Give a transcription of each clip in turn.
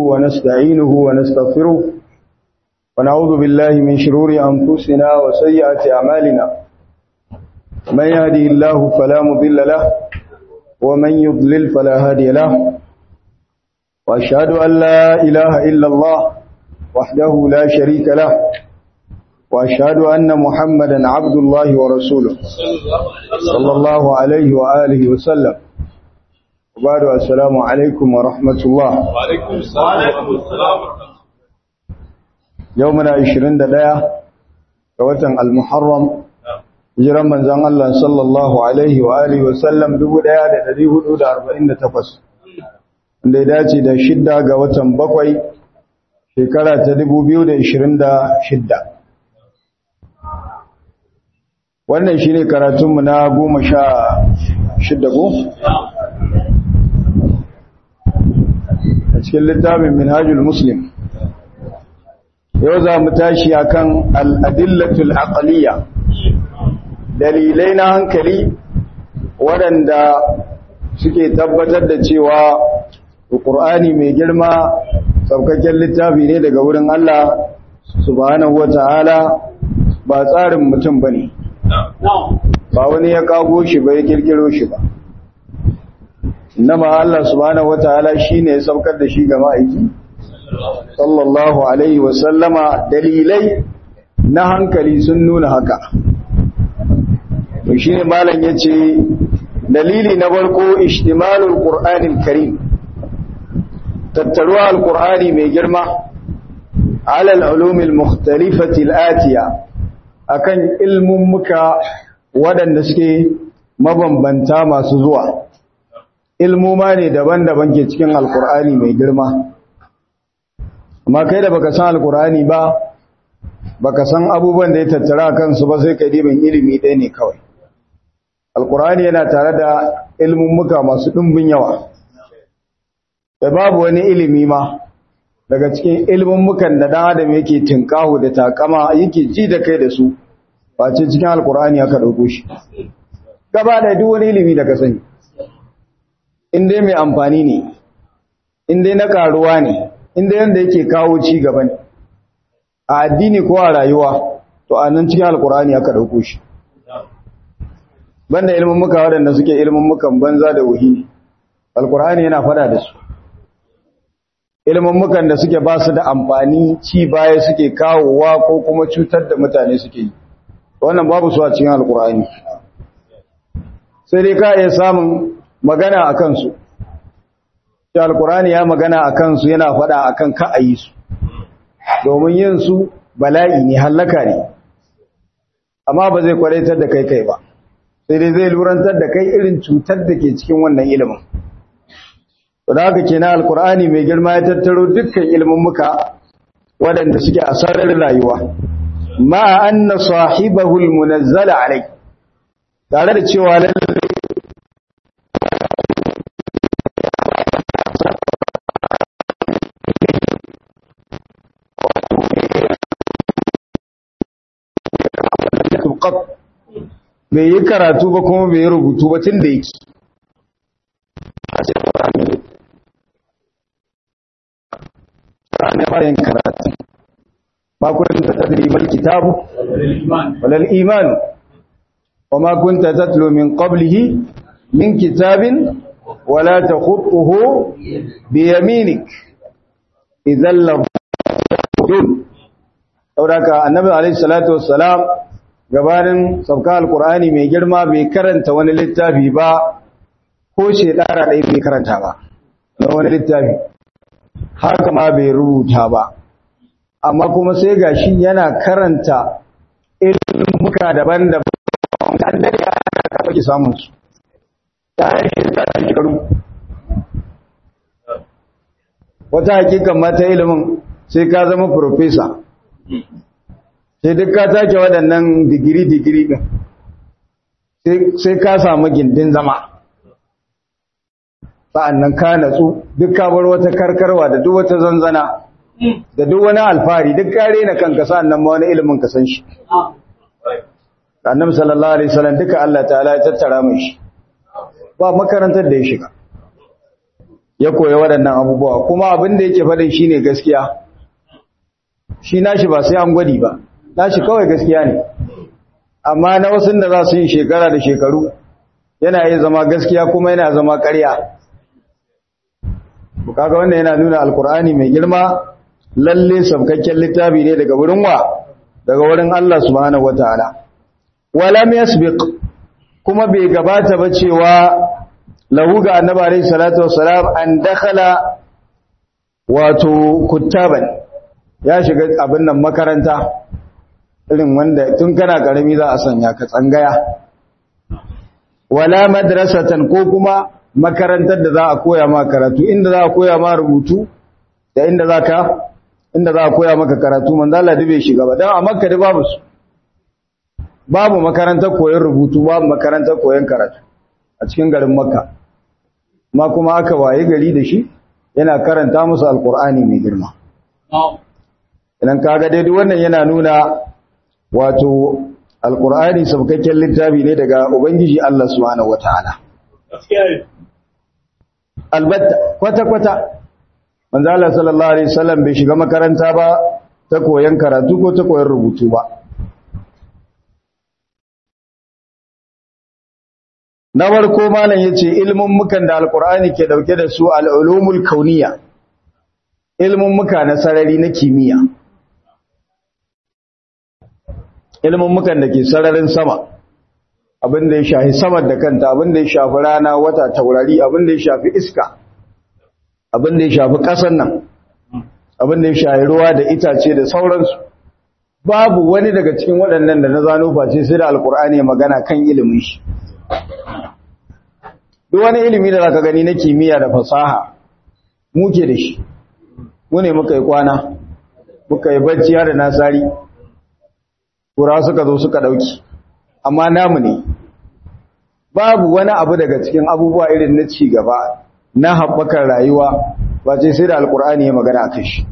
ونستعينه ونستغفره ونعوذ بالله من شرور أنفسنا وسيئات أعمالنا من يهدي الله فلا مضل له ومن يضلل فلا هادي له وأشهد أن لا إله إلا الله وحده لا شريك له وأشهد أن محمدا عبد الله ورسوله صلى الله عليه وآله وسلم وبعد السلام عليكم ورحمة الله وعليكم السلام يومنا 21 كوتن المحرم hijiran manzon Allah sallallahu alaihi wa alihi wa sallam 1448 wanda ya dace da shidda ga watan bakwai shekara ta 2026 wannan shine karatunmu na goma sha shidda ko a cikin littafin minhajul muslim yau za mu tashi akan al-adillatul aqliyya dalilai na hankali waɗanda suke tabbatar da cewa Qur'ani mai girma saukakken littafi ne daga wurin Allah subhanahu wata'ala ba tsarin mutum bane ba wani ya kago shi ba ya kirkiro shi ba nama Allah subhanahu wata'ala shine ya saukar da shi ga ma'aiki sallallahu alaihi wasallama dalilai na hankali sun nuna haka to shine malam yace dalili na farko ishtimalul qur'anil karim tattaruwa alqur'ani mai girma ala alulumil mukhtalifati alatiya akan ilmun muka wadanda suke mabambanta masu zuwa ilmuma ne daban-daban ke cikin alqur'ani mai girma amma kai da baka san alqur'ani ba baka san abubuwan da ya tattara kansu ba sai ka dibin ilimi ɗaya ne kawai alkur'ani yana tare da ilmummuka masu ɗumbin yawa da babu wani ilimi ma daga cikin ilmummukan da ɗan adam yake tinkahu da takama yake ji da kai da su face cikin alkur'ani aka ɗauko shi gaba da duk wani ilimi da ka sani in dai mai amfani ne in dai na karuwa ne in dai yanda yake kawo ci gaba ne a addini ko a rayuwa to a nan cikin alkur'ani aka ɗauko shi banda ilimin muka waɗanda suke ilimin mukan banza da wuhi alkur'ani yana fada da su ilimin mukan da suke ba su da amfani ci baya suke kawowa ko kuma cutar da mutane suke yi wannan babu su a cikin alkur'ani sai dai ka iya samun magana a kansu shi alkur'ani ya magana a kansu yana fada a kan ka a yi su domin yin su bala'i ne hallaka ne amma ba zai kwaraitar da kai kai ba sai dai zai lurantar da kai irin cutar da ke cikin wannan ilimin to da haka kenan alkur'ani mai girma ya tattaro dukkan ilimin muka waɗanda suke a sararin rayuwa ma anna sahibahu almunazzal alai tare da cewa lalle bai yi karatu ba kuma bai yi rubutu ba tun da yake ne fara yin karatu ma kunta tadri mal kitabu walal iman wa ma kunta tatlu min qablihi min kitabin wala takhutuhu bi yaminik idan la saboda annabi alaihi salatu wassalam gabanin sauka alkur'ani mai girma bai karanta wani littafi ba ko shekara ɗaya bai karanta ba na wani littafi haka ma bai rubuta ba amma kuma sai gashi yana karanta ilmuka daban-daban an dare ana kafa ki samun su ta shekara shekaru wata hakikan mata ilimin sai ka zama profesa sai duk ka take waɗannan digiri-digiri ɗin sai ka samu gindin zama sa'annan ka natsu duk ka bar wata karkarwa da duk wata zanzana da duk wani alfahari duk kare na kanka sa'annan ma wani ilimin ka san shi annabi sallallahu alaihi wasallam duka Allah ta'ala ya tattara mai shi ba makarantar da ya shiga ya koya waɗannan abubuwa kuma abin da yake faɗin shine gaskiya shi nashi ba sai an gwadi ba nashi kawai gaskiya ne amma na wasu da za su yi shekara da shekaru yana iya zama gaskiya kuma yana zama ƙarya kaga wannan yana nuna alkur'ani mai girma lalle sabkakken littafi ne daga wurin wa daga wurin Allah subhanahu wataala walam yasbiq kuma bai gabata ba cewa lahu ga annabi alayhi salatu wassalam an dakhala wato kuttaban ya shiga abin nan makaranta irin wanda tun kana karami za a sanya ka tsangaya wala madrasatan ko kuma makarantar da za a koya ma karatu inda za a koya ma rubutu da inda za ka inda za a koya maka karatu manzo Allah dube shiga ba dan a Makka da babu su babu makarantar koyon rubutu babu makarantar koyon karatu a cikin garin Makka ma kuma aka waye gari da shi yana karanta musu alqur'ani mai girma idan kaga dai duk wannan yana nuna wato alqur'ani sabkakken littafi ne daga ubangiji Allah subhanahu wataala albatta kwata-kwata manzo Allah sallallahu alaihi wasallam bai shiga makaranta ba ta koyon karatu ko ta koyon rubutu ba na farko malam yace ilmin mukan da alqur'ani ke dauke da su al-ulumul kauniyya ilmin muka na sarari na kimiyya ilmin mukan da ke sararin sama abin da ya shafi samar da kanta abin da ya shafi rana wata taurari abin da ya shafi iska abin da ya shafi ƙasar nan abin da ya shafi ruwa da itace da sauransu babu wani daga cikin waɗannan da na zano face sai da alkur'ani magana kan ilimin shi duk wani ilimi da zaka gani na kimiyya da fasaha muke da shi mu ne muka yi kwana muka yi bacci har da nasari kura suka zo suka ɗauki amma namu ne babu wani abu daga cikin abubuwa irin na ci gaba na haɓakar rayuwa ba ce sai da alkur'ani ya magana a kai shi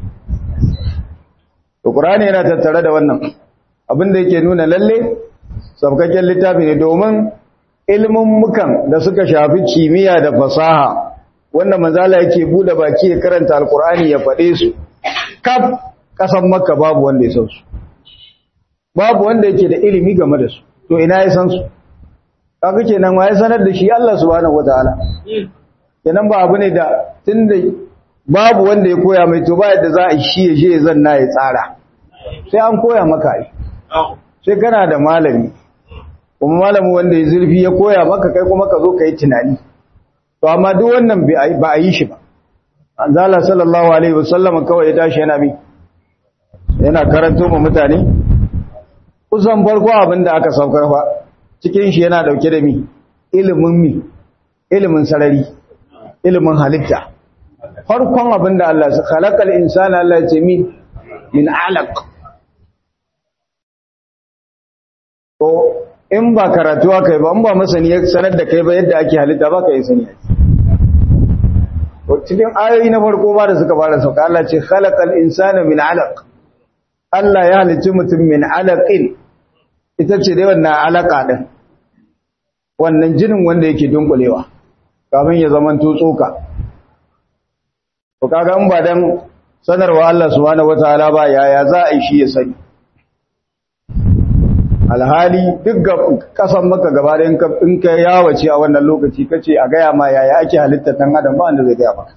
alkur'ani yana tattare da wannan abinda yake nuna lalle sabkakken littafi ne domin mukan da suka shafi kimiyya da fasaha wanda manzala yake bude baki ya karanta alkur'ani ya faɗe su kaf ƙasan makka babu wanda ya san su babu wanda yake da ilimi game da su to ina ya san su kaga kenan wa ya sanar da shi Allah subhanahu wataala kenan ba abu ne da tunda babu wanda ya koya mai to ba yadda za a shi ya je ya zanna ya tsara sai an koya maka ai sai kana da malami kuma malami wanda ya zurfi ya koya maka kai kuma ka zo ka yi tunani to amma duk wannan ba a yi shi ba anzala sallallahu alaihi wasallam kawai ya tashi yana mi yana karanto ma mutane kusan farko abin da aka saukar fa cikin shi yana dauke da mi ilimin mi ilimin sarari ilimin halitta farkon abin da Allah ya khalaqal insana Allah ya ce mi min alaq ko in ba karatuwa kai ba in ba masani ya sanar da kai ba yadda ake halitta ba ka yi sani cikin ayoyi na farko ba da suka fara sauka Allah ce khalaqal insana min alaq Allah ya halicci mutum min alaqin ita ce dai wannan alaka din wannan jinin wanda yake dunkulewa kafin ya zama tsoka to kaga in ba dan sanarwa Allah subhanahu wataala ba yaya za a yi shi ya sani alhali duk kasan maka gaba da in ka yawace a wannan lokaci kace a gaya ma yaya ake halittar dan adam ba wanda zai gaya maka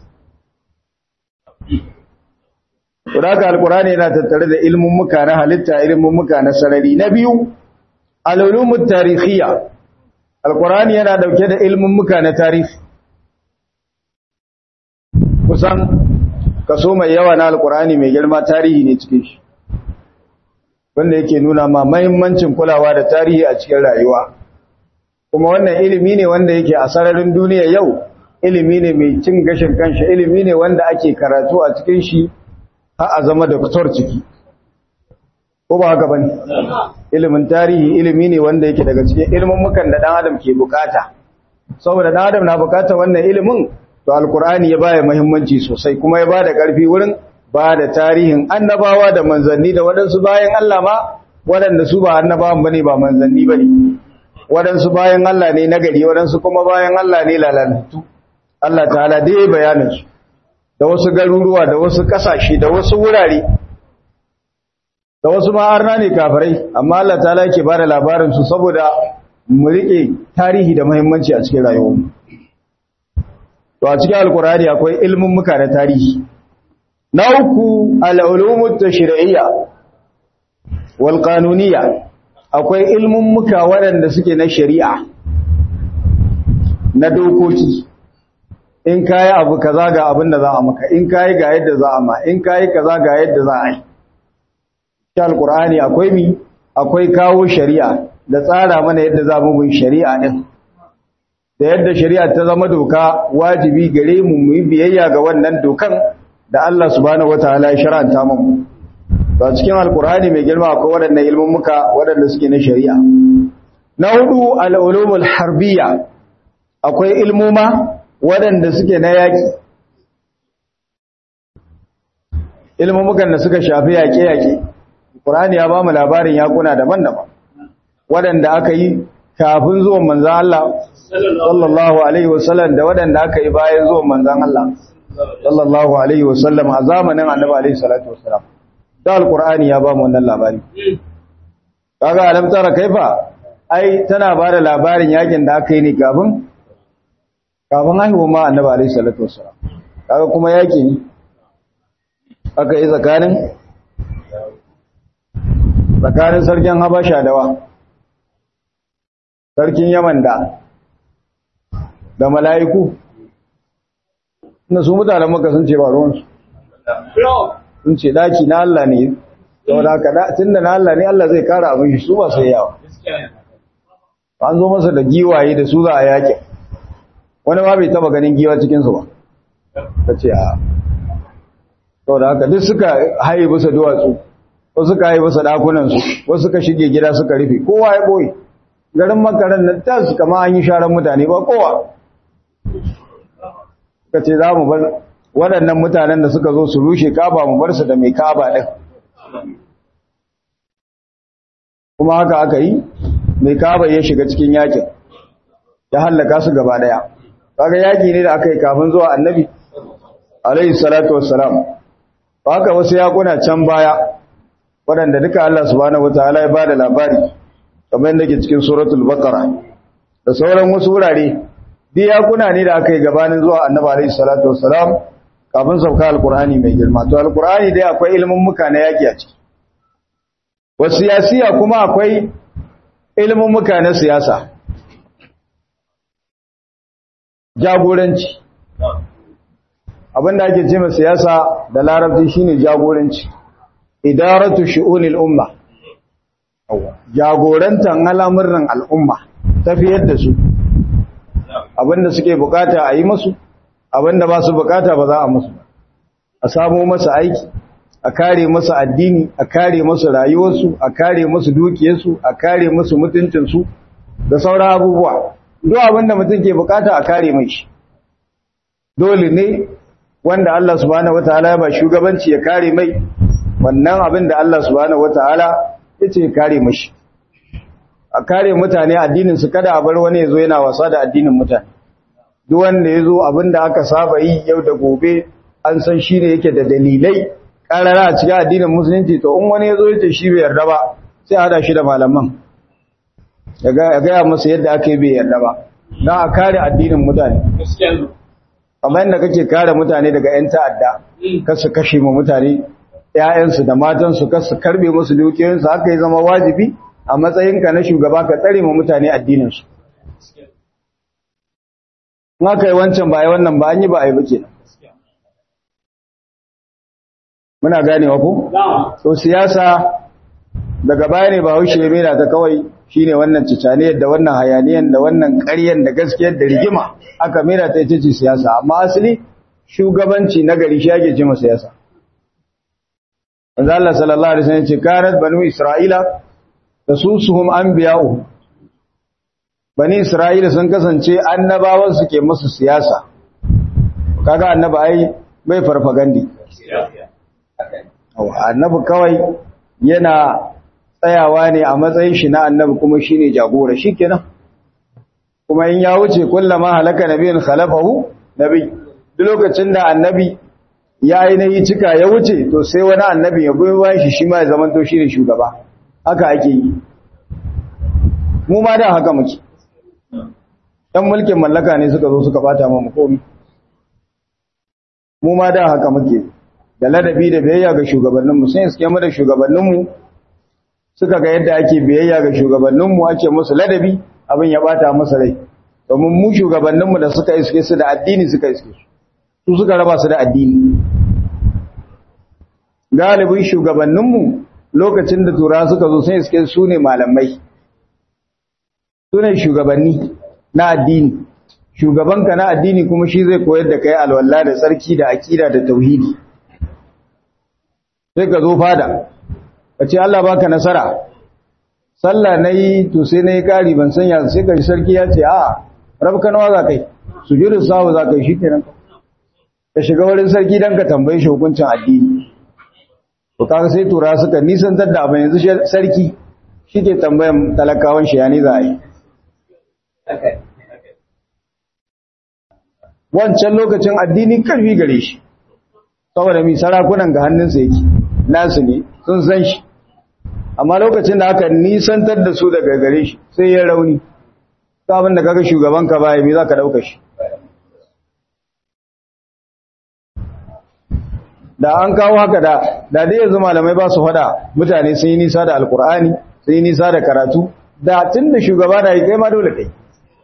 Kudaka alkurani yana tattare da ilmin muka na halitta ilmin muka na sarari na biyu alulumut tarihiyya alkurani yana dauke da ilmin muka na tarihi kusan kaso mai yawa na alkurani mai girma tarihi ne cikin shi wanda yake nuna ma mahimmancin kulawa da tarihi a cikin rayuwa kuma wannan ilimi ne wanda yake a sararin duniya yau ilimi ne mai cin gashin kanshi ilimi ne wanda ake karatu a cikin shi har a zama da fitar ciki ko ba haka bane ilimin tarihi ilimi ne wanda yake daga cikin ilimin mukan da dan adam ke bukata saboda dan adam na bukata wannan ilimin to alkur'ani ya baya muhimmanci sosai kuma ya bada karfi wurin ba da tarihin annabawa da manzanni da waɗansu bayan Allah ma waɗanda su ba annabawan bane ba manzanni bane waɗansu bayan Allah ne nagari waɗansu kuma bayan Allah ne lalatattu Allah ta'ala da ya bayanin su da wasu garuruwa da wasu kasashe da wasu wurare da wasu ma'arna ne kafirai amma Allah ta'ala yake bada labarin su saboda mu rike tarihi da muhimmanci a cikin rayuwarmu to a cikin alkurani akwai ilmin muka na tarihi na uku al'ulumut tashri'iyya wal qanuniyya akwai ilmin muka waɗanda suke na shari'a na dokoki in kayi abu kaza ga abin da za a maka in kayi ga yadda za a ma in kayi kaza ga yadda za a yi cikin alkurani akwai mi akwai kawo shari'a da tsara mana yadda za mu bin shari'a din da yadda shari'a ta zama doka wajibi gare mu mu yi biyayya ga wannan dokan da Allah subhanahu wataala ya shar'anta mu to cikin alkurani mai girma akwai waɗannan ilmin muka waɗanda suke na shari'a na hudu al-ulumul harbiyya akwai ilmuma waɗanda suke na yaki ilmumukan da suka shafi yaƙe-yaƙe Qur'ani ya ba mu labarin yakuna daban-daban waɗanda aka yi kafin zuwan manzan Allah sallallahu alaihi wasallam da waɗanda aka yi bayan zuwan manzan Allah sallallahu alaihi wasallam a zamanin Annabi alaihi salatu wasallam da alqur'ani ya ba mu wannan labari kaga alam tara kaifa ai tana ba da labarin yakin da aka yi ne kafin kafin haihuwa ma Annabi alaihi salatu wasallam kaga kuma yaki ne aka yi tsakanin tsakanin sarkin Habasha da wa sarkin Yaman da da mala'iku na su mutanen maka sun ce ba ruwansu sun ce daki na Allah ne saboda haka tun da na Allah ne Allah zai kara abin shi su ba sai yawa an zo masa da giwaye da su za a yaƙi wani ma bai taba ganin giwa cikinsu ba ta ce a saboda haka duk suka haye bisa duwatsu wasu suka haye bisa ɗakunansu wasu suka shige gida suka rufe kowa ya ɓoye garin makaran nan ta su kama an yi sharan mutane ba kowa ka ce za mu bar waɗannan mutanen da suka zo su rushe kaba mu bar su da mai kaba ɗin kuma haka aka yi mai kaba ya shiga cikin yakin ya hallaka su gaba ɗaya kaga yaki ne da aka yi kafin zuwa annabi alaihi salatu wassalam haka wasu yakuna can baya waɗanda duka Allah subhanahu wataala ya bada labari kamar yadda ke cikin suratul baqara da sauran wasu wurare duk yakuna ne da aka yi gabanin zuwa annabi alaihi salatu wassalam kafin sauka alqur'ani mai girma to alqur'ani dai akwai ilimin muka na yaki a ciki wasu siyasiya kuma akwai ilimin muka na siyasa jagoranci abinda ake ce siyasa da larabci shine jagoranci idaratu shu'unil umma jagorantan al'amuran al'umma tafiyar da su abinda suke bukata a yi musu abinda ba su bukata ba za a musu a samu masa aiki a kare masa addini a kare masa rayuwarsu a kare masa dukiyarsu a kare masa mutuncinsu da sauran abubuwa duk abinda mutum ke bukata a kare mai shi dole ne wanda Allah subhanahu wataala ya ba shugabanci ya kare mai wannan abin da Allah subhanahu wataala yace kare mashi a kare mutane addinin su kada a bar wani yazo yana wasa da addinin mutane duk wanda yazo abin da aka saba yi yau da gobe an san shine yake da dalilai karara a cikin addinin musulunci to in wani yazo yace shi bai yarda ba sai hada shi da malaman ya ga masa yadda ake bai yarda ba dan a kare addinin mutane kamar yadda kake kare mutane daga 'yan ta'adda kasu kashe mu mutane ‘ya'yansu da matansu kasu karbe musu dukiyoyinsu haka yi zama wajibi a matsayinka na shugaba ka tsare mu mutane addininsu in aka yi wancan ba yi wannan ba an yi ba a yi ba ke muna ganewa ku? so siyasa daga baya ne ba haushe mera ta kawai shine wannan cicaniyar da wannan hayaniyar da wannan ƙaryar da gaskiyar da rigima aka mera ta ita ce siyasa amma asali shugabanci na gari shi ake ce siyasa manzo Allah sallallahu alaihi wasallam ce kanat banu isra'ila tasusuhum anbiya'u bani isra'ila sun kasance annabawan su ke musu siyasa kaga annabi ai bai farfagandi annabi kawai yana tsayawa ne a matsayin shi na annabi kuma shine jagora shikenan kuma in ya wuce kullama halaka nabiyin khalafahu nabi duk lokacin da annabi ya ainihi cika ya wuce to sai wani annabi ya goyi bayan shi shi ma ya zama to shi ne shugaba haka ake yi mu ma da haka muke ɗan mulkin mallaka ne suka zo suka bata mu komi mu ma da haka muke da ladabi da biyayya ga shugabanninmu sun iske mu da shugabanninmu suka ga yadda ake biyayya ga shugabanninmu ake musu ladabi abin ya bata masa rai domin mu shugabanninmu da suka iske su da addini suka iske su su suka raba su da addini galibin shugabanninmu lokacin da tura suka zo sun iske su ne malamai su ne shugabanni na addini shugabanka na addini kuma shi zai koyar da kai alwala da tsarki da aƙida da tauhidi sai ka zo fada ka ce Allah baka nasara sallah nayi to sai nayi kari ban sanya sai ka sarki ya ce a rabka nawa za kai sujudu sahu za kai shikenan ka shiga wurin sarki dan ka tambaye shi hukuncin addini to kaga sai tura suka nisantar da abin yanzu sarki shike tambayan talakawan shi yani za a yi wancan lokacin addini karfi gare shi saboda mi sarakunan ga hannunsa yake nasu ne sun san shi amma lokacin da aka nisantar da su daga gare shi sai ya rauni ta abin da kaga shugaban ka baya me za ka ɗauka shi da an kawo haka da da dai yanzu malamai ba su faɗa mutane sun yi nisa da alkur'ani sun yi nisa da karatu da tun da shugaba da yi kai ma dole kai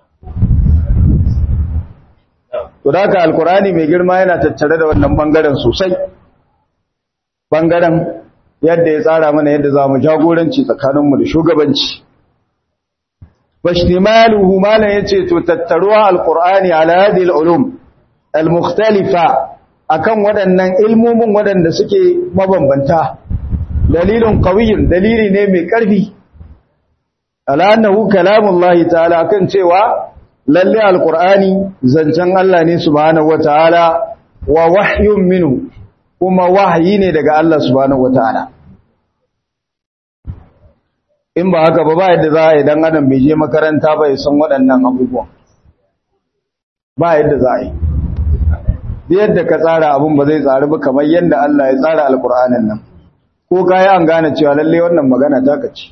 to da haka alkur'ani mai girma yana tattare da wannan bangaren sosai bangaren yadda ya tsara mana yadda za mu jagoranci tsakaninmu da shugabanci fashtimaluhu malan yace to tattaruwa alqur'ani ala hadhihi alulum almukhtalifa akan waɗannan ilmomin waɗanda suke mabambanta dalilin qawiyyun dalili ne mai ƙarfi ala annahu kalamullahi ta'ala kan cewa lalle alqur'ani zancen Allah ne subhanahu wataala wa wahyun minhu kuma wahayi ne daga Allah subhanahu wataala in ba haka ba ba yadda za a yi dan adam bai je makaranta ba ya san waɗannan abubuwan ba yadda za a yi yadda ka tsara abun ba zai tsari ba kamar yadda Allah ya tsara alkur'anin nan ko ka yi an gane cewa lalle wannan magana ta kaci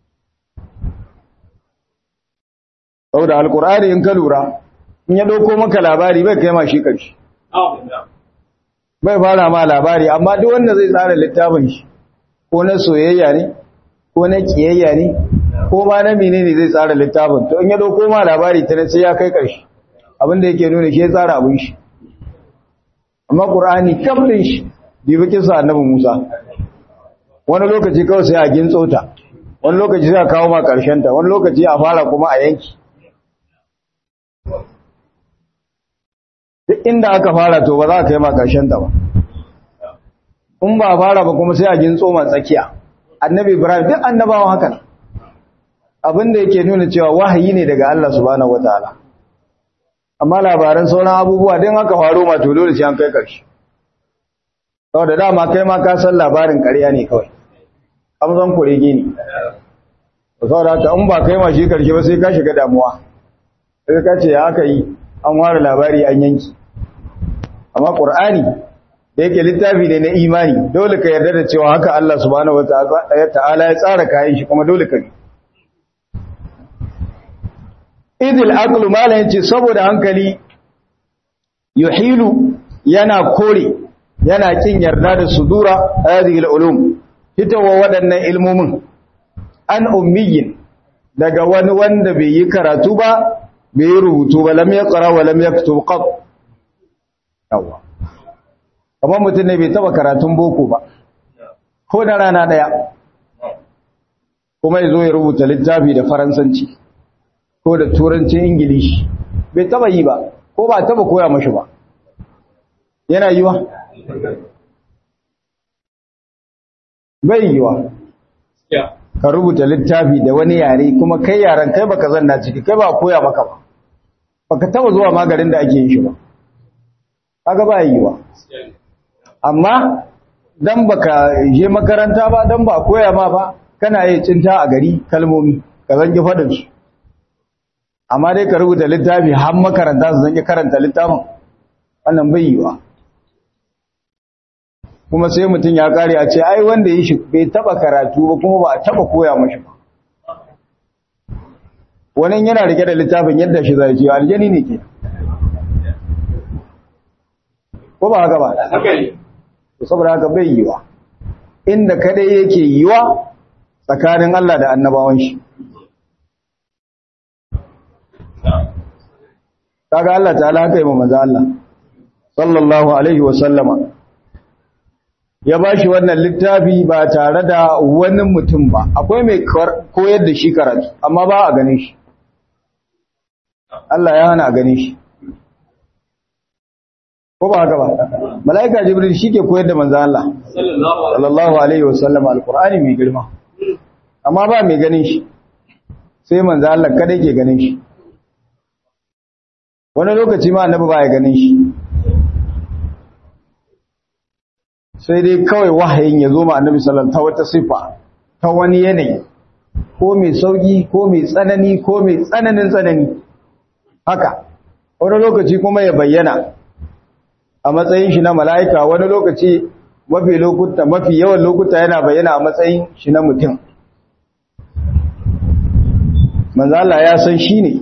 saboda alkur'ani in ka lura in ya ɗauko maka labari bai kai ma shi ƙarshe bai fara ma labari amma duk wanda zai tsara littafin shi ko na soyayya ne ko na kiyayya ne ko ma na menene zai tsara littafin to in ya dauko ma labari ta sai ya kai karshe abinda yake nuna shi ya tsara abin shi amma qur'ani kamlin shi dibi kisa annabi Musa wani lokaci kawai sai a gintso ta wani lokaci sai a kawo ma karshen ta wani lokaci a fara kuma a yanki duk inda aka fara to ba za ka kai ma karshen ta ba in ba fara ba kuma sai a gintso ma tsakiya annabi ibrahim duk annabawan haka abinda yake nuna cewa wahayi ne daga Allah subhanahu wataala amma labaran sauran abubuwa din haka faro ma to dole sai an kai karshe saboda dama kai ma ka san labarin ƙarya ne kawai amzan kurege ne saboda haka in ba kai ma shi karshe ba sai ka shiga damuwa sai ka ce ya aka yi an ware labari an yanki amma qur'ani da yake littafi ne na imani dole ka yarda da cewa haka Allah subhanahu wataala ya tsara kayan shi kuma dole ka bi idil aqlu mala yace saboda hankali yuhilu yana kore yana kin yarda da sudura hadhihi ulum hitawa waɗannan ilmomin an ummiyin daga wani wanda bai yi karatu ba bai yi rubutu ba lam yaqra wa lam yaktub qat yawa kamar mutum ne bai taba karatun boko ba ko da rana daya kuma ya zo ya rubuta littafi da faransanci ko da turancin ingilishi bai taba yi ba ko ba taba koya mashi ba yana yiwa bai yiwa ka rubuta littafi da wani yare kuma kai yaren kai baka zanna ciki kai ba koya maka ba baka taba zuwa magarin da ake yin shi ba kaga ba yiwa amma dan baka je makaranta ba dan ba koya ma ba kana yi cinta a gari kalmomi ka zangi fadin su amma dai ka rubuta littafi har makaranta su zangi karanta littafin wannan bai yiwa kuma sai mutum ya kare a ce ai wanda ya shi bai taba karatu ba kuma ba a taba koya mashi ba wani yana rike da littafin yadda shi zai ce aljani ne ke ko ba haka ba saboda haka bai yiwa inda kadai yake yiwa tsakanin Allah da annabawan shi kaga Allah ta'ala haka yi manzo Allah sallallahu alaihi wa sallama ya bashi wannan littafi ba tare da wani mutum ba akwai mai koyar da shi karatu amma ba a ganin shi Allah ya hana a ganin shi ko ba haka ba malaika jibril shi ke koyar da manzo Allah sallallahu alaihi wa sallama alqur'ani mai girma amma ba mai ganin shi sai manzo Allah kada ke ganin shi wani lokaci ma annabi ba ya ganin shi sai dai kawai wahayin ya zo ma annabi sallallahu ta wata sifa ta wani yanayi ko mai sauki ko mai tsanani ko mai tsananin tsanani haka wani lokaci kuma ya bayyana a matsayin shi na mala'ika wani lokaci mafi lokuta mafi yawan lokuta yana bayyana a matsayin shi na mutum manzo Allah ya san shi ne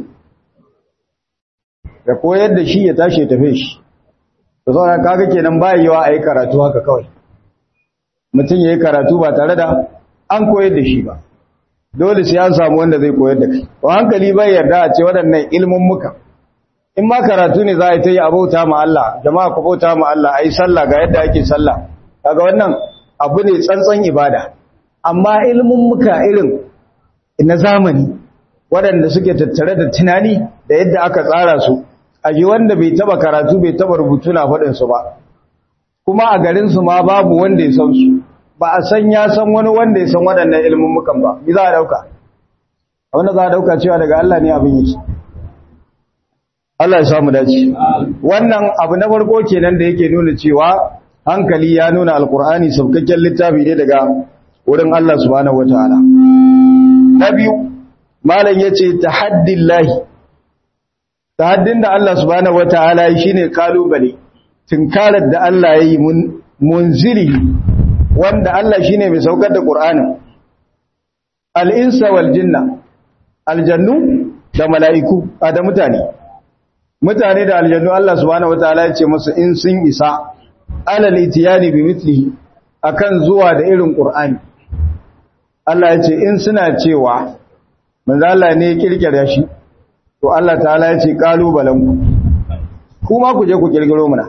da koyar da shi ya tashi ya tafe shi da sauran kaga kenan bayewa a yi karatu haka kawai mutum ya yi karatu ba tare da an koyar da shi ba dole sai an samu wanda zai koyar da kai wa hankali bai yarda a ce waɗannan ilmin muka in ma karatu ne za a yi ta yi abauta ma Allah jama'a ku bauta ma Allah a yi sallah ga yadda ake sallah kaga wannan abu ne tsantsan ibada amma ilmin muka irin na zamani waɗanda suke tattare da tunani da yadda aka tsara su a ji wanda bai taba karatu bai taba rubutu na faɗinsu ba kuma a garinsu ma babu wanda ya san su ba a san ya san wani wanda ya san waɗannan ilmummukan ba mi za a ɗauka wanda za a ɗauka cewa daga Allah ne abin yake Allah ya samu dace wannan abu na farko kenan da yake nuna cewa hankali ya nuna alkur'ani saukakken littafi ne daga wurin Allah subhanahu wataala na biyu malam yace tahaddillahi tahaddin da Allah subhanahu wataala yi shine kalubale tinkarar da Allah yayi mun munzili wanda Allah shine mai saukar da Qur'anin al-insa wal jinna aljannu da mala'iku da mutane mutane da aljannu Allah subhanahu wataala ya ce musu in sun isa alal itiyani bi mithlihi akan zuwa da irin Qur'ani Allah ya ce in suna cewa manzo Allah ne ya kirkira shi to Allah ta'ala ya ce kalubalen ku kuma ku je ku kirkiro muna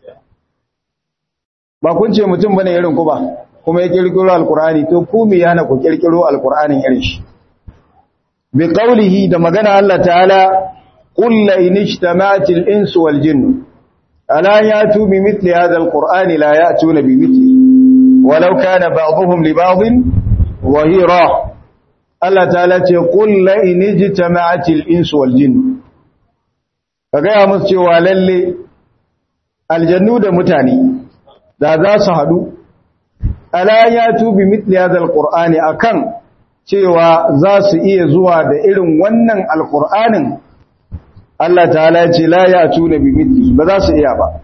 ba kun ce mutum bane irin ku ba kuma ya kirkiro alqur'ani to ku me yana ku kirkiro alqur'anin irin shi bi qawlihi da magana Allah ta'ala qul la in ijtama'atil insu wal jinnu ala yatu bi mithli hadha alqur'ani la ya'tuna bi mithli walau kana ba'dhum li ba'dhin wahira Allah ta'ala ce qul la in ijtama'atil insu wal jinnu kaga ya musu cewa lalle aljannu da mutane da za su hadu ala yatu bi mithli hadha alqur'ani akan cewa za su iya zuwa da irin wannan alqur'anin Allah ta'ala ya ce la ya'tuna bi mithli ba za su iya ba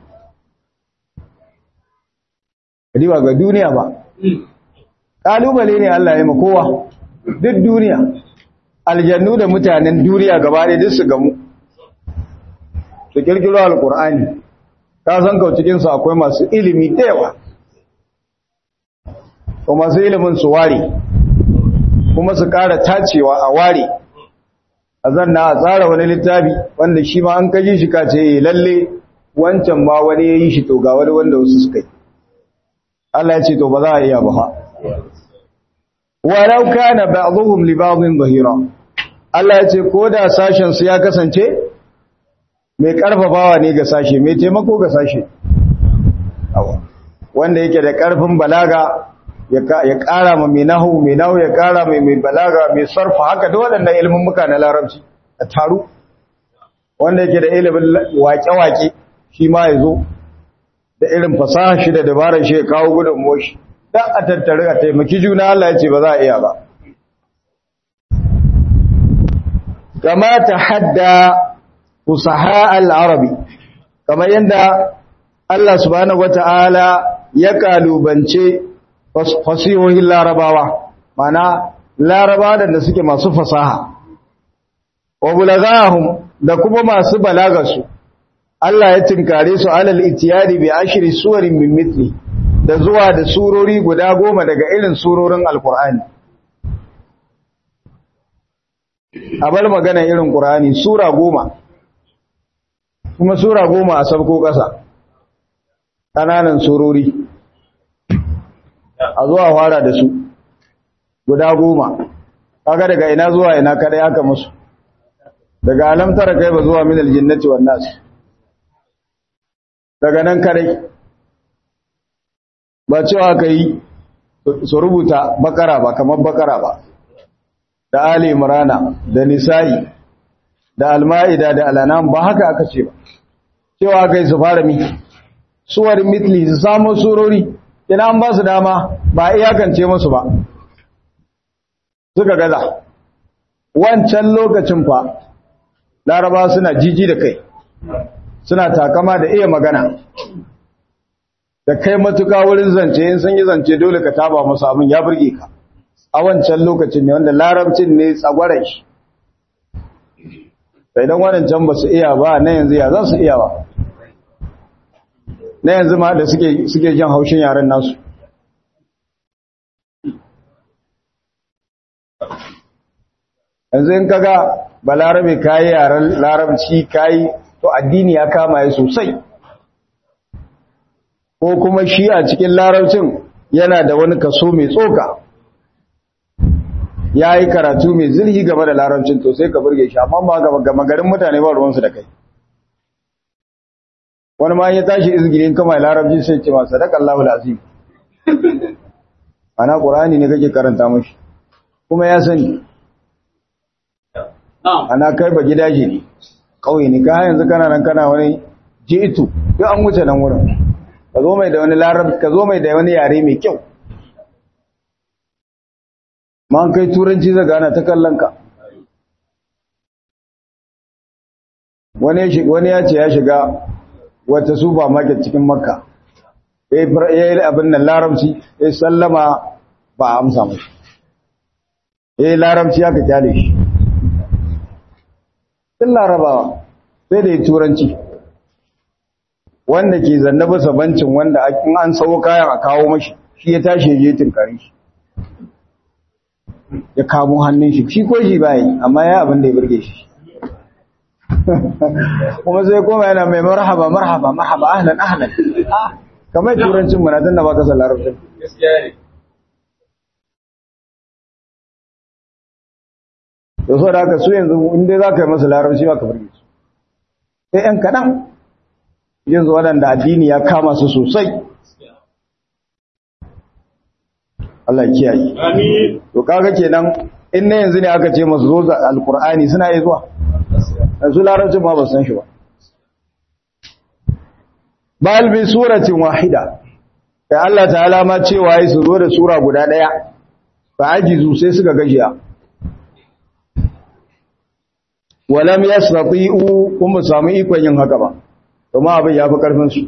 riwa ga duniya ba kalubale ne Allah ya ma kowa duk duniya aljannu da mutanen duniya gaba ɗaya duk su gamu su kirkiro alkur'ani ka san kau cikin su akwai masu ilimi da yawa ko masu ilimin su ware kuma su ƙara tacewa a ware a zanna a tsara wani littafi wanda shi ma an kaji shi ka ce lalle wancan ma wani ya yi shi to ga wani wanda wasu suka yi Allah ya ce to ba za a iya ba ha walau kana ba'dhum li ba'dhin zahira Allah ya ce ko da sashen su ya kasance mai karfafawa ne ga sashe mai taimako ga sashe wanda yake da karfin balaga ya kara ma mai nahu mai nahu ya kara mai mai balaga mai sarfa haka da waɗannan ilimin muka na larabci a taru wanda yake da ilimin wake-wake shi ma ya zo da irin fasaha shi da dabarar shi ya kawo gudun moshi dan a tattare a taimaki juna Allah ya ce ba za a iya ba kama ta hadda fusaha al-arabi kamar yadda Allah subhanahu wata'ala ya kalubance fasihohin larabawa mana larabawa da suke masu fasaha wa bulagahum da kuma masu balagarsu Allah ya tinkare su alal itiyadi bi ashri suwarin min mithli da zuwa da surori guda goma daga irin surorin alkur'ani a bar magana irin qur'ani sura goma kuma sura goma a sabko ƙasa ƙananan surori a zuwa fara da su guda goma kaga daga ina zuwa ina kadai aka musu daga alamtara kai ba zuwa min aljinnati wan nas daga nan kadai ba cewa kai su rubuta bakara ba kamar bakara ba da ali imrana da nisa'i da alma'ida da alanam ba haka aka ce ba cewa kai su fara mi suwar mitli su samu surori ina an ba su dama ba iyakance musu ba suka gaza wancan lokacin fa laraba suna jiji da kai suna takama da iya magana da kai matuka wurin zance in sun yi zance dole ka taba musu abin ya burge ka a wancan lokacin ne wanda larabcin ne tsagwaran shi sai dan wadancan ba su iya ba na yanzu ya za su iya ba na yanzu ma da suke suke jin haushin yaren nasu yanzu in kaga balarabe kayi yaren larabci kayi to addini ya kama ya sosai ko kuma shi a cikin larabcin yana da wani kaso mai tsoka ya yi karatu mai zirhi game da larabcin to sai ka burge shi amma ba gama garin mutane ba ruwansu da kai wani ma ya tashi izgirin kama larabci sai ce masa daga Allahul azim ana qur'ani ne kake karanta mashi kuma ya sani ana kai ba gidaje ne kauye ne ka yanzu kana nan kana wani jitu duk an wuce nan wurin ka zo mai da wani larab ka zo mai da wani yare mai kyau ma an kai turanci zaga ana ta kallon ka wani ya ce ya shiga wata supermarket cikin makka ya yi abin nan larabci ya sallama ba a amsa mashi ya yi larabci aka kyale shi sun larabawa sai da ya turanci wanda ke zanne bisa bancin wanda an sau kayan a kawo mashi shi ya tashi ya je tunkari shi ya kamo hannun shi shi ko shi bayi amma ya abin da ya burge shi kuma sai koma yana mai marhaba marhaba marhaba ahlan ahlan kamar turancin mu na tun da baka san larabcin da so da haka su yanzu inda za ka yi masa larabci ba ka burge su sai yan kaɗan yanzu waɗanda addini ya kama su sosai Allah kiyaye. Amin. To kaga kenan in na yanzu ne aka ce masu zo alkur'ani suna yi zuwa. Yanzu larabcin ma ba san shi ba. Bal bi suratin wahida. Sai Allah ta'ala ma cewa yi su zo da sura guda daya. Fa ajizu sai suka gajiya. Walam yastati'u kuma samu ikon yin haka ba. Kuma abin ya fi karfin su.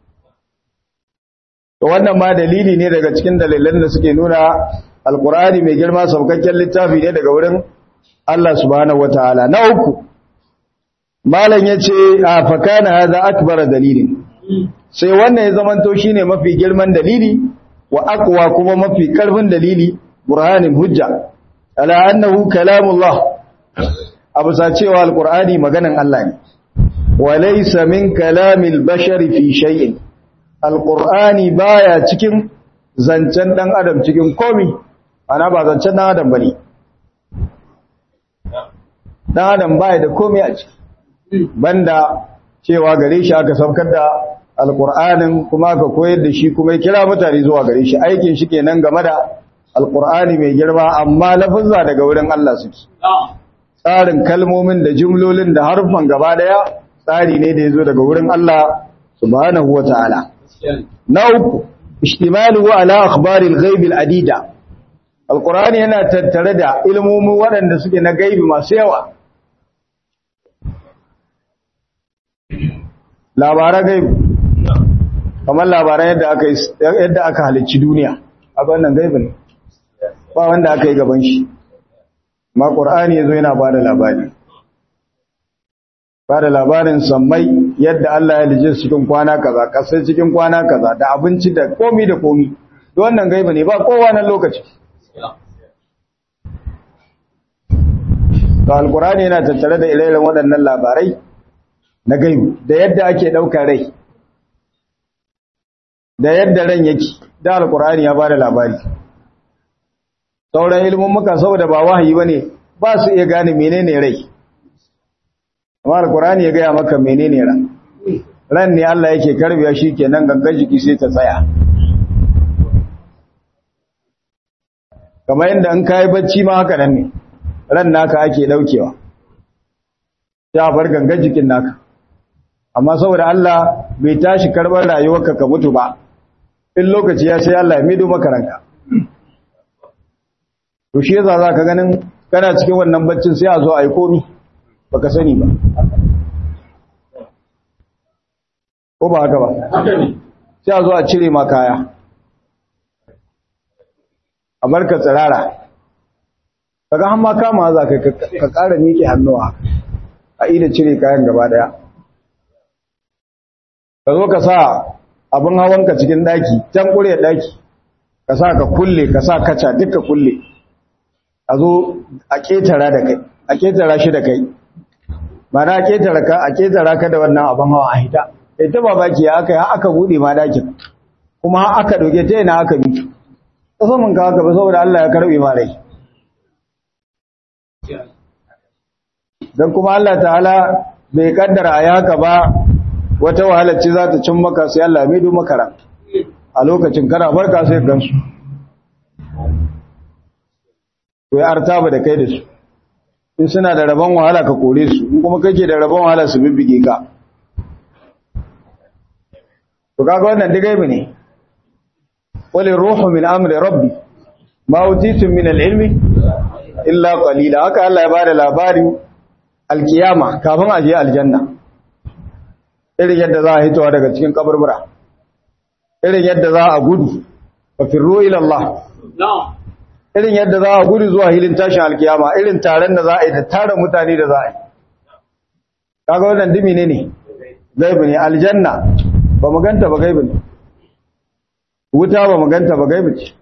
To wannan ma dalili ne daga cikin dalilan da suke nuna Alkur'ani mai girma saukakken littafi ne daga wurin Allah subhanahu wataala. Na uku Malam yace a fakana hadha akbar dalilin. Sai wannan ya zamanto shine mafi girman dalili wa aqwa kuma mafi karfin dalili burhanin hujja ala annahu kalamullah. Abu sa cewa Alkur'ani maganan Allah ne. Wa laysa min kalamil bashari fi shay'in. alƙur'ani baya cikin zancen ɗan adam cikin komi ana ba zancen ɗan adam ba ne ɗan adam baya da komi a ciki banda cewa gare shi aka saukar da alƙur'anin kuma aka koyar da shi kuma ya kira mutane zuwa gare shi aikin shi kenan game da alƙur'ani mai girma amma lafazza daga wurin Allah suke tsarin kalmomin da jumlolin da harfan gaba daya tsari ne da ya zo daga wurin Allah subhanahu wa ta'ala na uku ishtimaluhu ala akhbaril ghaib adida alqur'ani yana tattare da ilmomin waɗanda suke na gaibi masu yawa labaran gaibu kamar labaran yadda aka yadda aka halicci duniya abin nan gaibu ne ba wanda aka yi gaban shi ma qur'ani yazo yana bada labari bada labarin sammai yadda Allah ya lije cikin kwana kaza kasai cikin kwana kaza da abinci da komi da komi wannan gaibu ne ba kowa nan lokaci to alqur'ani yana tattare da ire-iren waɗannan labarai na gaibu da yadda ake ɗaukar rai da yadda ran yake da alqur'ani ya bada labari sauran ilimin muka saboda ba wahayi bane ba su iya gane menene rai amma alqur'ani ya gaya maka menene ran ran ne Allah yake karbiya shikenan gangan jiki sai ta tsaya kamar yadda in kai bacci ma haka nan ne ran naka ake daukewa ya bar gangan jikin naka amma saboda Allah bai tashi karbar rayuwarka ka mutu ba in lokaci ya sai Allah ya mido maka ranka to shi yasa zaka ganin kana cikin wannan baccin sai a zo a yi komi baka sani ba ko ba haka ba sai a zo a cire ma kaya a barka tsirara kaga har ma kama za ka ka ƙara miƙe hannuwa a ida cire kayan gaba daya ka zo ka sa abin hawanka cikin daki can ƙure daki ka sa ka kulle ka sa kaca duka kulle a zo a ƙetara da kai a ƙetara shi da kai ba na ƙetara ka a ƙetara ka da wannan abin hawa a hita ita ba baki ya aka yi aka buɗe ma dakin kuma aka ɗauke ta yana aka bi ƙasamin ka haka ba saboda Allah ya karɓe ma rai don kuma Allah ta'ala bai kaddara a yaka ba wata wahalar ce za ta cin maka sai Allah mai du makara a lokacin kana barka sai gansu to ya artaba da kai da su in suna da rabon wahala ka kore su in kuma kake da rabon wahala su bibbige ka to kaga wannan digaibi ne wali ruhu min amri rabbi ma utitum min al-ilmi illa qalila haka Allah ya bada labarin alkiyama kafin a je aljanna irin yadda za a hitowa daga cikin kaburbura irin yadda za a gudu fa firru ila Allah irin yadda za a gudu zuwa hilin tashin alkiyama irin taron da za a yi da tara mutane da za a yi kaga wannan dimi ne ne gaibi ne aljanna ba mu ganta ba gaibi ne wuta ba mu ganta ba gaibi ce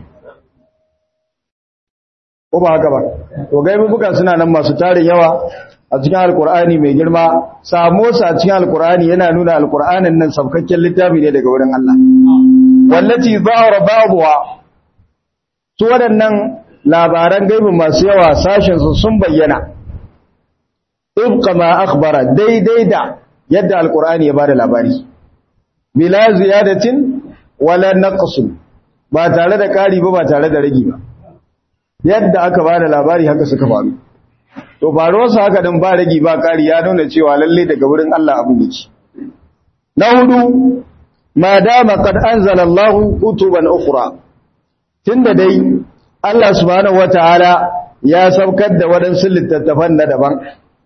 ko ba haka ba to gaibi buka suna nan masu tarin yawa a cikin alkur'ani mai girma samo sa a cikin alkur'ani yana nuna alkur'anin nan sabkakken littafi ne daga wurin Allah wallati zahara babuwa su waɗannan labaran gaibi masu yawa sashen su sun bayyana ibqa ma akhbara daidai da yadda alkur'ani ya bada labari bila ziyadatin wala naqsin ba tare da ƙari ba ba tare da ragi ba yadda aka bada labari haka suka faru to faruwarsa haka din ba ragi ba ƙari ya nuna cewa lalle daga wurin Allah abin yake na hudu ma dama qad anzala Allahu kutuban ukhra tunda dai Allah subhanahu wataala ya saukar da wadansu littattafan na daban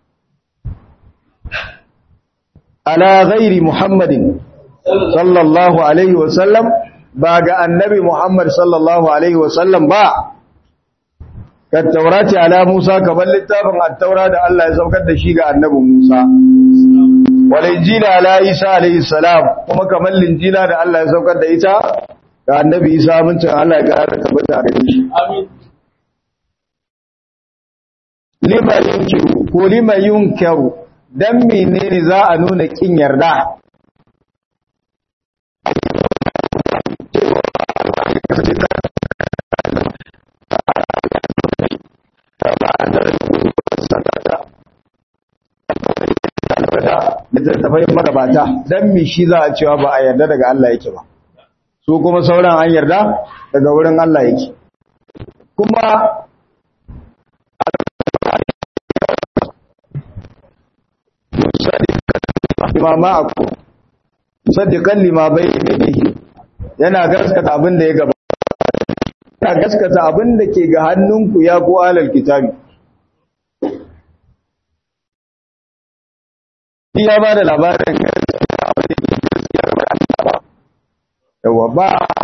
ala ghairi Muhammadin sallallahu alaihi wasallam ba ga annabi Muhammad sallallahu alaihi wasallam ba ka taurati ala Musa kamar littafin at-taura da Allah ya saukar da shi ga annabi Musa wal injila ala Isa alaihi salam kuma kamar linjila da Allah ya saukar da ita ga annabi Isa mun ce Allah ya ga tabbata a gare shi amin lima yunkiru ko lima yunkaru dan menene za a nuna kin yarda littattafai magabata don mi shi za a cewa ba a yarda daga Allah yake ba su kuma sauran an yarda daga wurin Allah yake kuma imama aku saddiqan lima bayni yana gaskata abin da ya gaba yana gaskata abin da ke ga hannunku ya ku alal kitabi ya ba da labarin yawa ba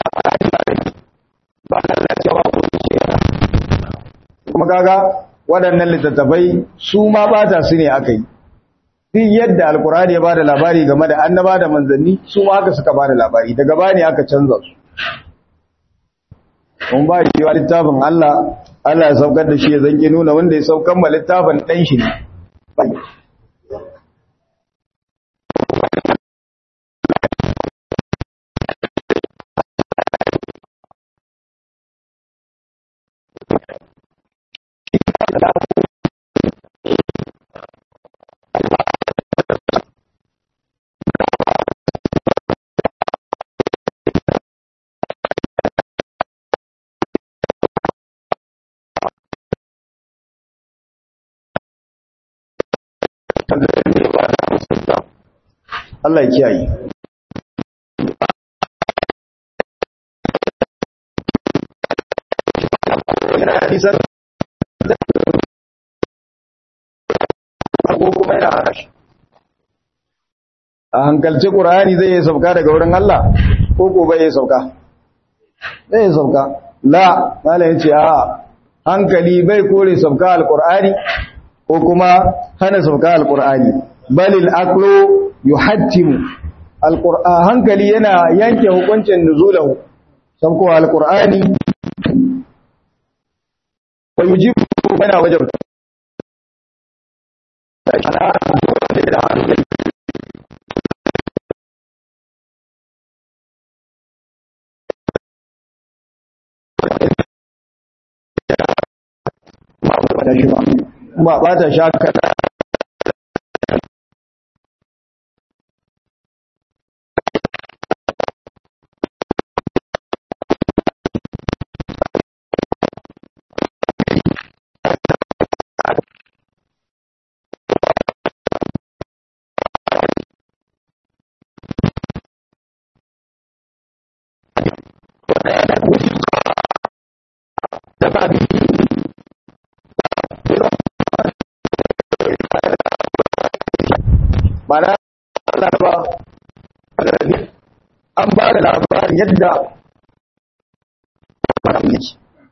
ba lalacewa ko kuma kaga waɗannan littattafai su ma bata su ne aka yi duk yadda alkurani ya bada labari game da annaba da manzanni su ma haka suka bada labari daga bani aka canza su mun ba shi wa littafin Allah Allah ya saukar da shi ya zanke nuna wanda ya saukar ma littafin ɗan shi ne Allah ya kiyaye hadisan ko kuma yana hana shi a hankalci ƙur'ani zai yi sauka daga wurin Allah ko ko bai yi sauka zai yi sauka la malayin ce a hankali bai kore sauka alƙur'ani ko kuma hana sauka alƙur'ani balil aqlu yuhattimu alqur'an hankali yana yanke hukuncin nuzulahu sauko alqur'ani wa yujibu mana wajab ba ba ta shaka mana laraba an ba da labarin yadda yake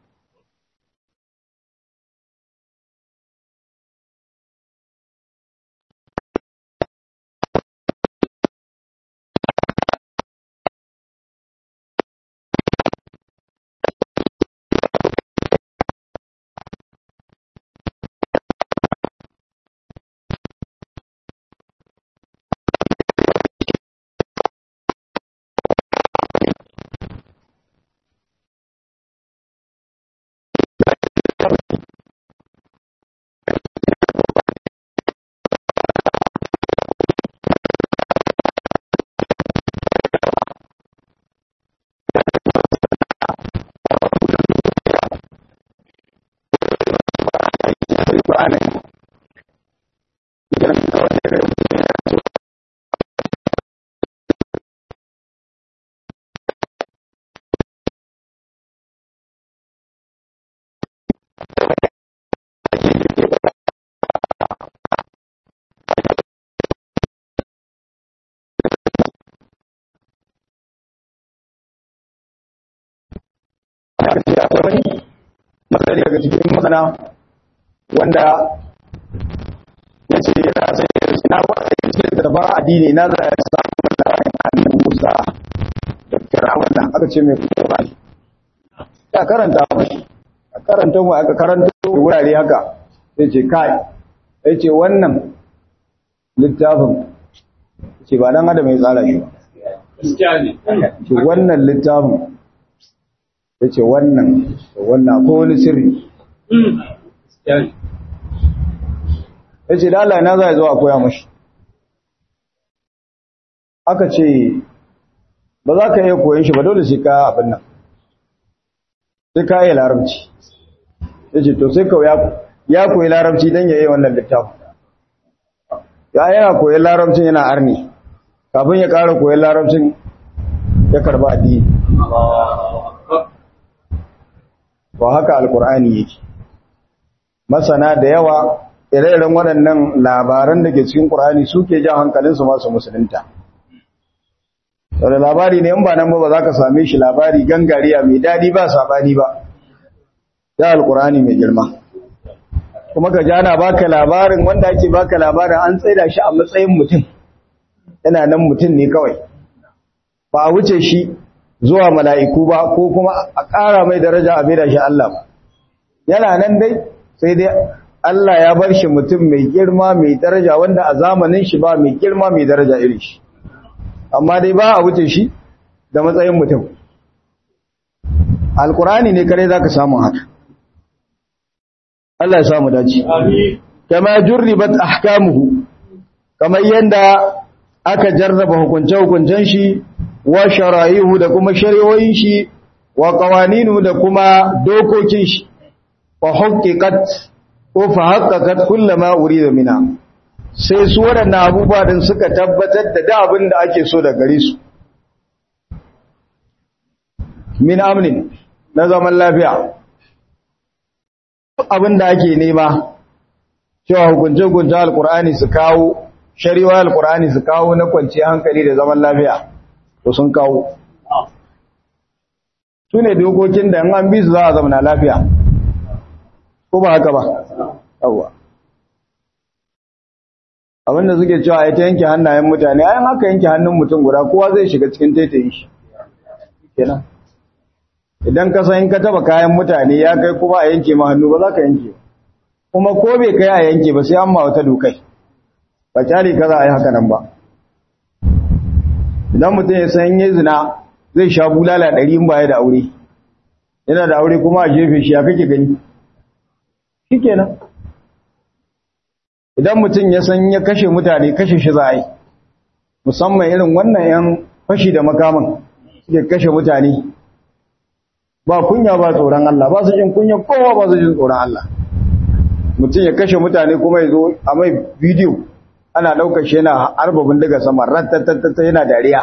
matsari daga cikin masana wanda ya ce yana sai na wata ce da ba addini na za a samu labarin hannun musa da firawun da aka ce mai kuma ba ya karanta mashi a karanta mu aka karanta wurare haka sai ce kai sai ce wannan littafin ce ba dan adam ya tsara shi ba ce wannan littafin ya ce wannan wannan ko wani sirri ya ce da Allah na za a zo a koya mashi aka ce ba za ka iya koyon shi ba dole sai ka abin nan sai ka yi larabci ya ce to sai kawai ya koyi larabci don ya yi wannan littafin ya yana koyon larabcin yana arni kafin ya ƙara koyon larabcin ya karba addini ba haka alkur'ani yake masana da yawa ire-iren waɗannan labaran da ke cikin ƙur'ani suke jan hankalinsu masu musulunta da labari ne in ba nan ba ba za ka same shi labari gangariya mai daɗi ba saɓani ba ya alƙur'ani mai girma kuma ka jana baka labarin wanda ake baka labarin an tsaida shi a matsayin mutum yana nan mutum ne kawai ba a wuce shi zuwa mala'iku ba ko kuma a ƙara mai daraja a da shi Allah ba yana nan dai sai dai Allah ya bar shi mutum mai girma mai daraja wanda a zamanin shi ba mai girma mai daraja irin shi amma dai ba a wuce shi da matsayin mutum alkurani ne kare za ka samu haka Allah ya samu dace kama jurribat ahkamuhu kamar yanda aka jarraba hukunce-hukuncen shi wa shara'ihu da kuma shari'o'in shi wa qawaninu da kuma dokokin shi wa haqqiqat ko fa haqqaqat kullama urida mina sai su waɗannan abubuwa din suka tabbatar da da abin da ake so da gare su min amnin na zaman lafiya abin da ake nema cewa hukunce-hukunce alkur'ani su kawo shari'a alkur'ani su kawo na kwanciyar hankali da zaman lafiya to sun kawo su ne dokokin da an bi su za a zamana lafiya ko ba haka ba yawwa abinda suke cewa ya ta yanke hannayen mutane ayan haka yanke hannun mutum guda kowa zai shiga cikin taitayin shi kenan idan ka san in ka taba kayan mutane ya kai kuma a yanke ma hannu ba za ka yanke kuma ko bai kai a yanke ba sai an ma wata dokai ba kyale ka za a yi haka nan ba idan mutum ya san yi zina zai sha bulala ɗari in baya da aure yana da aure kuma a jefe shi ya kake gani shi kenan idan mutum ya san ya kashe mutane kashe shi za a yi musamman irin wannan yan fashi da makaman suke kashe mutane ba kunya ba tsoron Allah ba su jin kunya kowa ba su jin tsoron Allah mutum ya kashe mutane kuma ya zo a mai bidiyo ana ɗaukar shi yana harba bindiga sama rattattatta yana dariya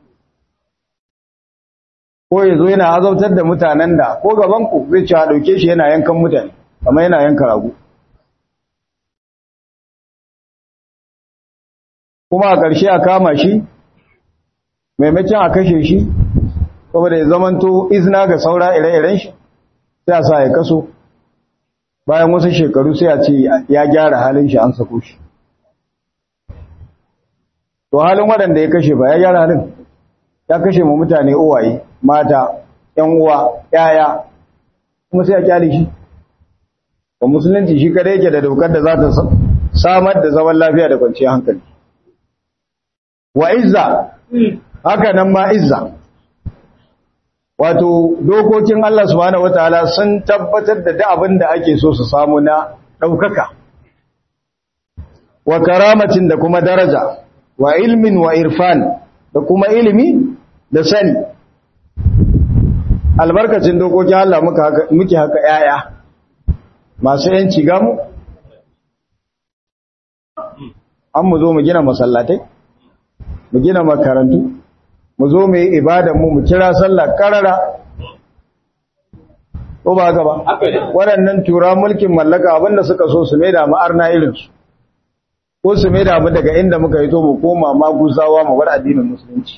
ko ya zo yana azautar da mutanen da ko gabanku zai ci a ɗauke shi yana yankan mutane amma yana yanka ragu kuma a ƙarshe a kama shi maimacin a kashe shi saboda ya zamanto izina ga saura ire-iren shi sai a sa ya kaso bayan wasu shekaru sai a ce ya gyara halin shi an sako shi to halin waɗanda ya kashe ba ya gyara halin ya kashe mu mutane uwaye mata ‘yan uwa ‘ya'ya kuma sai a kyale shi ba musulunci shi kada yake da dokar da za ta samar da zaman lafiya da kwanciyar hankali wa izza haka nan ma izza wato dokokin Allah subhanahu wataala sun tabbatar da da abin da ake so su samu na ɗaukaka wa karamatin da kuma daraja wa ilmin wa irfan da kuma ilimi da sani albarkacin dokokin Allah muke haka yaya masu yanci gamu an mu zo mu gina masallatai mu gina makarantu mu zo mu yi ibadanmu mu kira sallah karara ko ba haka ba waɗannan tura mulkin mallaka abinda suka so su maida mu arna irinsu ko su maida mu daga inda muka yi to mu koma maguzawa mu bar addinin musulunci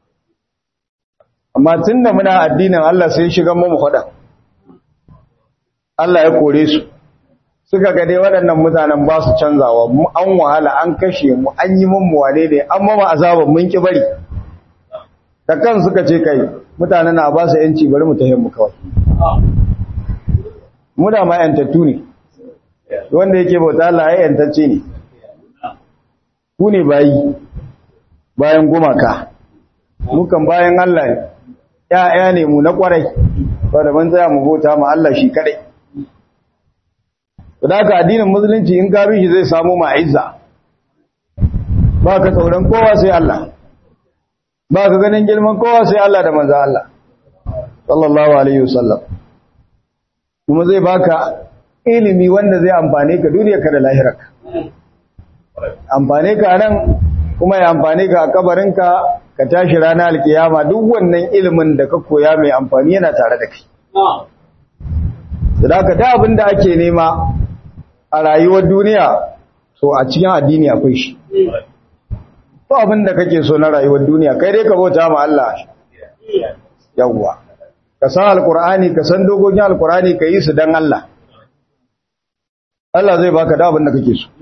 amma tunda muna addinin Allah sai shiga mu faɗa Allah ya kore su suka ga dai waɗannan mutanen ba su canzawa mu an wahala an kashe mu an yi mun wane ne an mama azaban mun ki bari da kan suka ce kai mutanen na ba su yanci bari mu tafi mu kawai mu da ma yantattu ne wanda yake bauta Allah ya yantacce ne ku ne bayi bayan gumaka mukan bayan Allah ne ‘ya'ya ne mu na ƙwarai, wadda ban tsaya mu bauta ma Allah shi kaɗai. Da haka addinin musulunci in gabi shi zai samu ma'izza, ba ka tsoron kowa sai Allah, ba ka ganin girman kowa sai Allah da manza Allah, sallallahu Alaihi wasallam. Kuma zai baka ilimi wanda zai amfane ka duniyarka da lahirarka. Amfane ka nan kuma ya amfane ka a kabarinka ka tashi ranar alkiyama duk wannan ilimin da ka koya mai amfani yana tare da kai. Sadaka da abin da ake nema a rayuwar duniya to a cikin addini akwai shi. ko abin da kake so na rayuwar duniya kai dai ka bauta ma Allah yawwa ka san alkur'ani ka san dokokin alkur'ani ka yi su dan Allah Allah zai baka da abin da kake so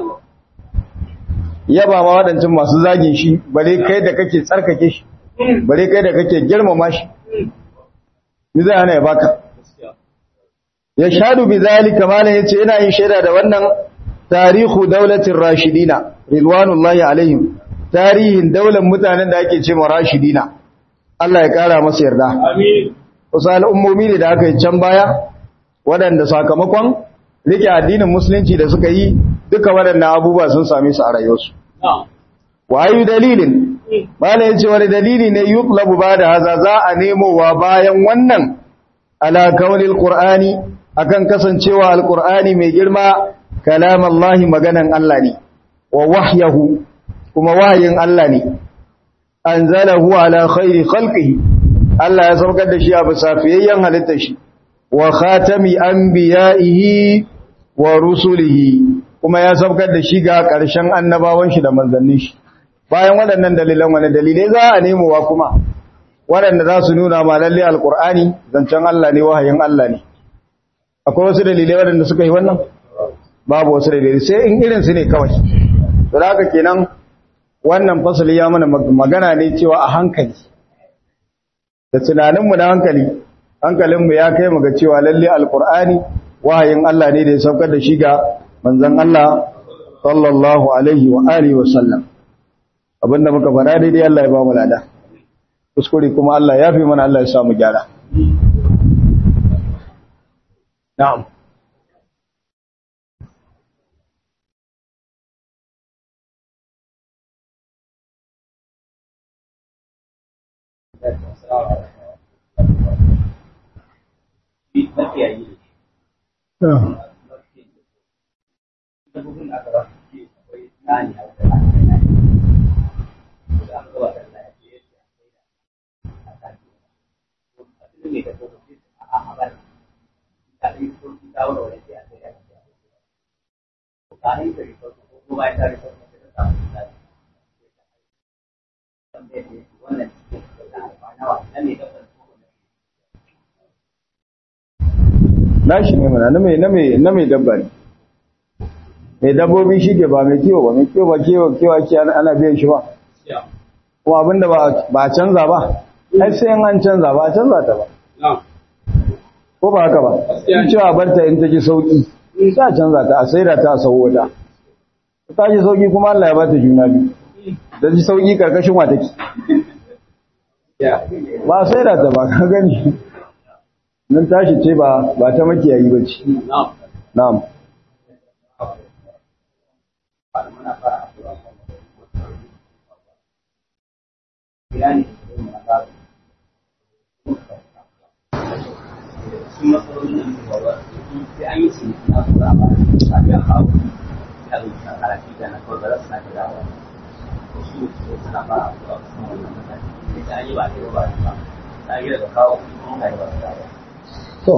yaba ma waɗancan masu zagin shi bare kai da kake tsarkake shi bare kai da kake girmama shi mi zai hana ya baka ya shadu bi zalika malan yace ina yin shaida da wannan tarihu daulatin rashidina ridwanullahi alaihim tarihin daular mutanen da ake cewa rashidina Allah ya kara masa yarda Amin. wasu al'ummomi ne da aka yi can baya waɗanda sakamakon rike addinin musulunci da suka yi duka waɗannan abubuwa sun same su a rayuwarsu Na'am. wa ayu dalilin bala yace wani dalili ne yutlabu ba da haza za a nemowa bayan wannan ala kaunil qur'ani akan kasancewa alqur'ani mai girma kalamallahi maganan Allah ne wa wahyahu kuma wahayin Allah ne anzalahu ala khairi khalqihi Allah ya saukar da shi a bisa fiyayyen halittar shi wa khatami anbiya'ihi wa rusulihi kuma ya saukar da shi ga ƙarshen annabawan shi da manzannin shi bayan waɗannan dalilan wani dalilai za a nemowa kuma waɗanda za su nuna ma lalle alƙur'ani zancen Allah ne wahayin Allah ne akwai wasu dalilai waɗanda suka yi wannan babu wasu dalilai sai in irin su ne kawai to da haka kenan wannan fasali ya mana magana ne cewa a hankali da tunaninmu na hankali hankalinmu ya kai mu ga cewa lalle alƙur'ani wahayin Allah ne da ya saukar da shi ga manzon Allah sallallahu alaihi wa alihi wa sallam abinda muka fara daidai Allah ya ba mu lada kuskure kuma Allah ya fi mana Allah ya sa mu gyara na'am nashi ne mana na mai na mai na mai dabba ne mai dabbobi shi ke ba mai kiwo ba mai kiwo ba kiwo kiwo ake ana ana biyan shi ba kuma abinda ba ba a canza ba ai sai in an canza ba a canza ta ba Na'am. ko ba haka ba Gaskiya ne. in cewa barta in ta ji sauki sai a canza ta a saida ta a sau wata ta ji sauki kuma Allah ya bata juna biyu da ji sauki karkashin wa take Ya. ba a saida ta ba ka gani nan tashi ce ba ba ta makiyayi ba ce Na'am. na'am To,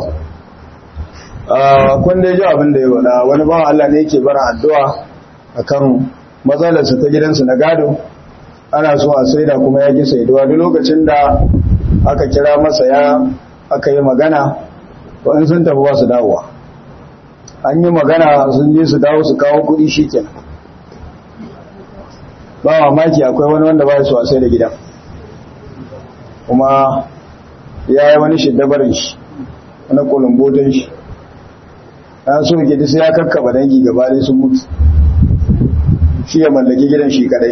kun dai ji abin da ya wada wani bawan Allah ne yake bara addu'a akan matsalarsa ta gidansa na gado, ana so a saida kuma ya ki saiduwa duk lokacin da aka kira masa ya aka yi magana, to in sun tafi ba su dawowa. An yi magana sun je su dawo su kawo kuɗi shi kenan. Ba mamaki akwai wani wanda ba ya so a sai da gidan. Kuma ya yi wani shiddabarin shi. wani kulumbotin shi ya so gidi sai ya kakkaba dangi gaba dai sun mutu shi ya mallaki gidan shi kadai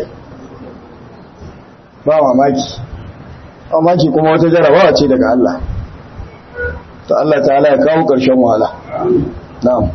ba mamaki mamaki kuma wata jarabawa ce daga Allah ta Allah ta'ala ya kawo ƙarshen wahala na'am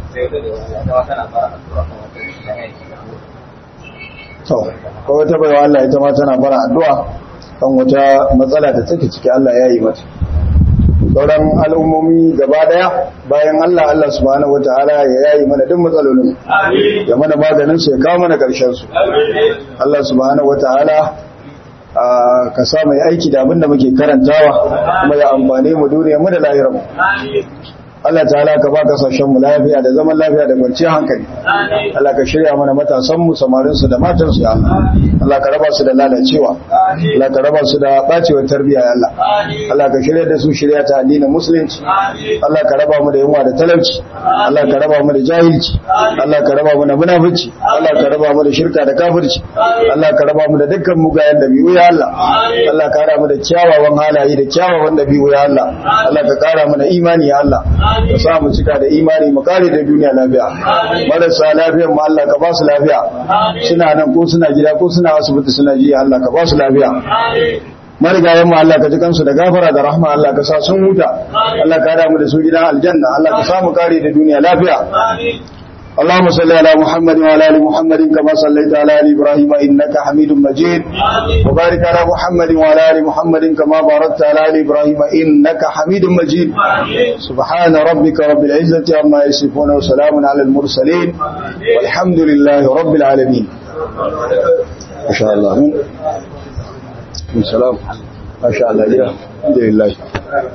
to ko wata baiwa Allah ita ma tana bara addu'a kan wata matsala da take ciki Allah ya yi mata sauran al'ummomi gaba daya bayan Allah Allah subhanahu wataala ya yayi mana duk matsalolin Amin. ya mana maganin su ya kawo mana karshen su Amin. Allah subhanahu wataala a ka sa mai aiki da abinda muke karantawa kuma ya amfane mu duniya mu da lahirar mu Amin. Allah ta'ala ka ba kasashen mu lafiya da zaman lafiya da kwanciyar hankali Allah ka shirya mana matasan mu samarin su da matan su ya Allah Allah ka raba su da lalacewa Allah ka raba su da bacewar tarbiyya ya Allah Allah ka shirya da su shirya ta addinin musulunci Allah ka raba mu da yunwa da talauci Allah ka raba mu da jahilci Allah ka raba mu da munafici Allah ka raba mu da shirka da kafirci Allah ka raba mu da dukkan mugayen dabi'u ya Allah Allah ka raba mu da kyawawan halaye da kyawawan dabi'u ya Allah Allah ka kara mana imani ya Allah ka sa mu cika da imani mu kare da duniya lafiya marasa lafiyar mu Allah ka ba su lafiya suna nan ko suna gida ko suna asibiti suna ji Allah ka ba su lafiya marigayen mu Allah ka ji kansu da gafara da rahma Allah ka sa sun huta Allah ka hada mu da su gidan aljanna Allah ka sa mu kare da duniya lafiya اللهم صل على محمد وعلى ال محمد كما صليت على ال ابراهيم انك حميد مجيد وبارك على محمد وعلى ال محمد كما باركت على ال ابراهيم انك حميد مجيد سبحان ربك رب العزه عما يصفون وسلام على المرسلين والحمد لله رب العالمين ما شاء الله السلام ما شاء الله الحمد لله